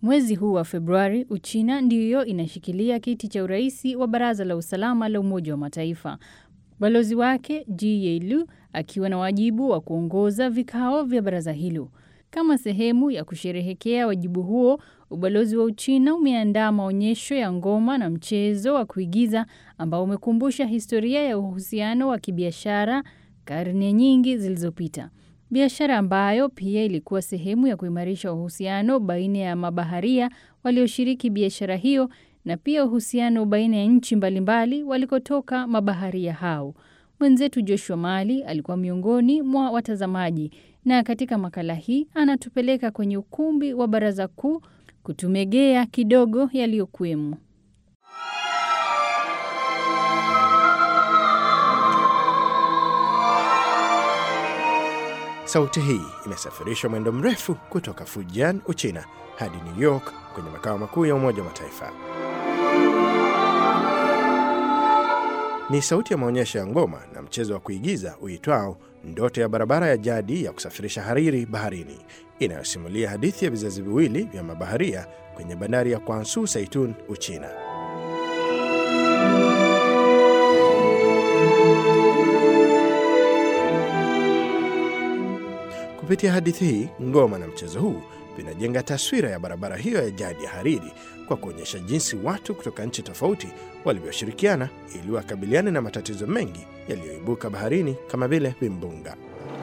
Mwezi huu wa Februari, Uchina ndiyo inashikilia kiti cha uraisi wa Baraza la Usalama la Umoja wa Mataifa. Balozi wake Ji Yeilu akiwa na wajibu wa kuongoza vikao vya baraza hilo. Kama sehemu ya kusherehekea wajibu huo, ubalozi wa Uchina umeandaa maonyesho ya ngoma na mchezo wa kuigiza ambao umekumbusha historia ya uhusiano wa kibiashara karne nyingi zilizopita. Biashara ambayo pia ilikuwa sehemu ya kuimarisha uhusiano baina ya mabaharia walioshiriki biashara hiyo na pia uhusiano baina ya nchi mbalimbali walikotoka mabaharia hao. Mwenzetu Joshua Mali alikuwa miongoni mwa watazamaji na katika makala hii anatupeleka kwenye ukumbi wa baraza kuu kutumegea kidogo yaliyokuwemo. Sauti hii imesafirishwa mwendo mrefu kutoka Fujian, Uchina hadi New York kwenye makao makuu ya Umoja wa Mataifa. Ni sauti ya maonyesho ya ngoma na mchezo wa kuigiza uitwao Ndoto ya Barabara ya Jadi ya Kusafirisha Hariri Baharini, inayosimulia hadithi ya vizazi viwili vya mabaharia kwenye bandari ya Kwansu Saitun, Uchina. Kupitia hadithi hii, ngoma na mchezo huu vinajenga taswira ya barabara hiyo ya jadi ya Hariri kwa kuonyesha jinsi watu kutoka nchi tofauti walivyoshirikiana ili wakabiliane na matatizo mengi yaliyoibuka baharini kama vile vimbunga.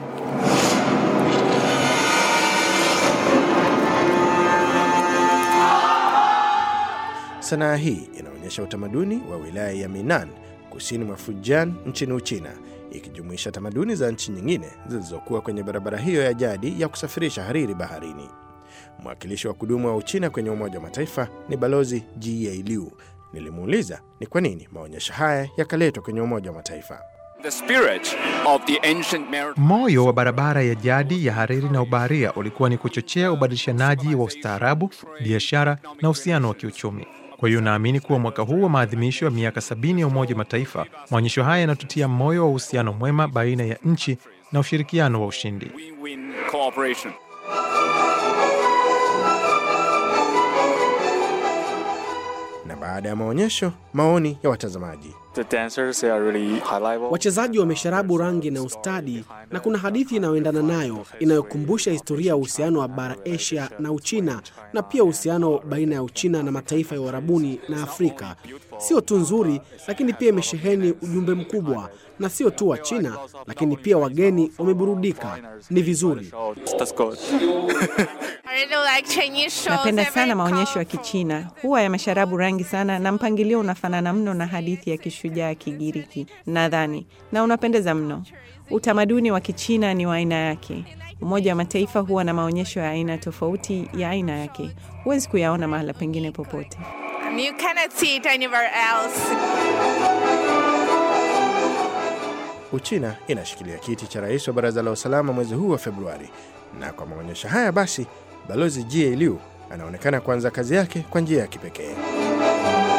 Sanaa hii inaonyesha utamaduni wa wilaya ya Minan kusini mwa Fujian nchini Uchina, ikijumuisha tamaduni za nchi nyingine zilizokuwa kwenye barabara hiyo ya jadi ya kusafirisha hariri baharini. Mwakilishi wa kudumu wa Uchina kwenye Umoja wa Mataifa ni Balozi Ji Liu. Nilimuuliza ni kwa nini maonyesho haya yakaletwa kwenye Umoja wa Mataifa. The spirit of the ancient maritime Moyo wa barabara ya jadi ya hariri na ubaharia ulikuwa ni kuchochea ubadilishanaji wa ustaarabu, biashara na uhusiano wa kiuchumi. Kwa hiyo naamini kuwa mwaka huu wa maadhimisho ya miaka sabini ya Umoja wa Mataifa, maonyesho haya yanatutia moyo wa uhusiano mwema baina ya nchi na ushirikiano wa ushindi. win-win cooperation. Na baada ya maonyesho, maoni ya watazamaji. The dancers they are really high level. Wachezaji wamesharabu rangi na ustadi, na kuna hadithi inayoendana nayo inayokumbusha historia ya uhusiano wa bara Asia na Uchina, na pia uhusiano baina ya Uchina na mataifa ya Uarabuni na Afrika. Sio tu nzuri, lakini pia imesheheni ujumbe mkubwa, na sio tu wa China, lakini pia wageni wameburudika. Ni vizuri. So that's good. I really like Chinese shows. Napenda They're sana very maonyesho ya colorful. Kichina, huwa yamesharabu rangi sana na mpangilio unafanana mno na hadithi ya kishujaa ya Kigiriki nadhani, na unapendeza mno. Utamaduni wa Kichina ni wa aina yake. Umoja wa Mataifa huwa na maonyesho ya aina tofauti ya aina yake, huwezi kuyaona mahala pengine popote. You cannot see it anywhere else. Uchina inashikilia kiti cha rais wa Baraza la Usalama mwezi huu wa Februari, na kwa maonyesho haya basi, Balozi Ji Liu anaonekana kuanza kazi yake kwa njia ya kipekee.